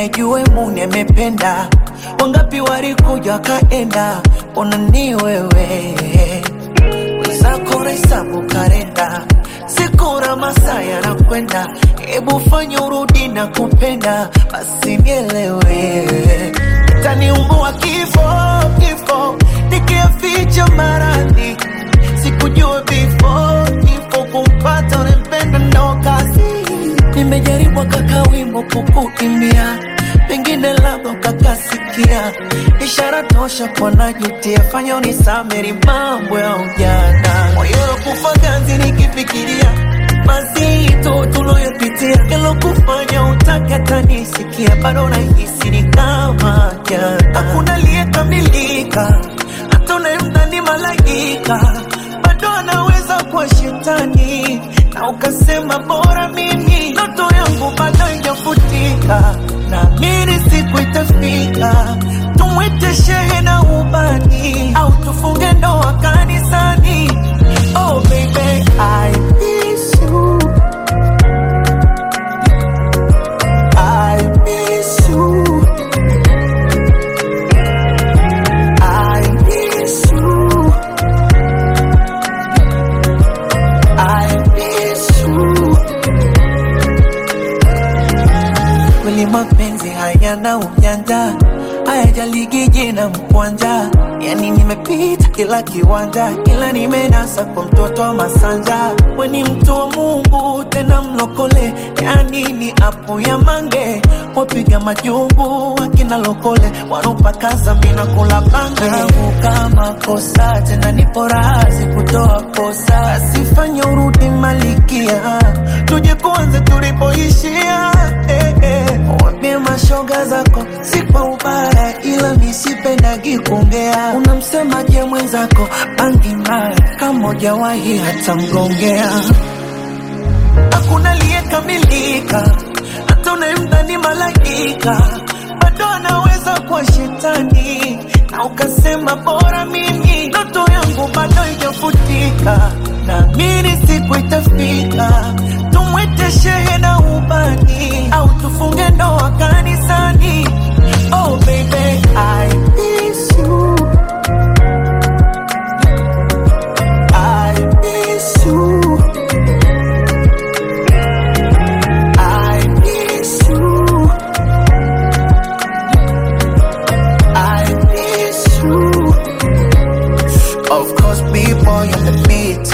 ajue Mune amependa. Wangapi walikuja wakaenda, ona ni wewe wenzako nahesabu kalenda, siku na masaa yanakwenda, hebu fanya urudi na kupenda, basi nielewe, taniumbua kifo kifo, nikiaficha maradhi, sikujua before kifo kumpata unempenda ndo kazi. Nimejaribu kaka wimbo kukuimbia, pengine labda ukakasikia, ishara tosha kwa najutia, fanya unisameri mambo ya ujana, moyo kufa ganzi nikifikiria mazito tuloyopitia, kelo kufanya utake hata nisikia, bado nahisi ni kama jana, hakuna aliyekamilika, hata unayemdhani malaika bado anaweza kuwa shetani, na ukasema bora mimi, ndoto yangu bado haijafutika, naamini siku itafika, tumwite shehe na ubani, au tufunge ndoa kanisani. Oh baby, I miss you. I miss you. I miss you. I miss you. Kweli mapenzi hayana ujanja, hayajaligi jina mkwanja. Yani nimepita kila kiwanja, ila nimenasa kwa mtoto wa Masanja. We ni mtu wa Mungu tena mlokole, yani ni apu ya mange. Wapiga majungu wakina lokole, wanopakaza mina kula bange. Kama kosa tena nipo razi kutoa kosa, asifanye urudi malikia, tuje kuanze tulipoishia. Eh, eh. Wambie mashoga zako si kwa ubaya, ila misipendagi kuongea. Unamsemaje mwenzako bangi mbaya, kama hujawahi hata mgongea hakuna aliyekamilika, hata unayemdhani malaika bado anaweza kuwa shetani, na ukasema bora mimi, ndoto yangu bado haijafutika, naamini siku itafika, tumwite shehe na ubani, au tufunge ndoa kanisani. Oh baby, I miss you. I miss you. I miss you. I miss you. Of course, people on the beat.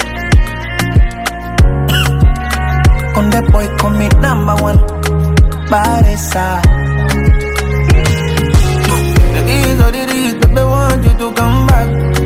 On the boy, call me number one. Baresa. It is what it is, baby, want you to come back.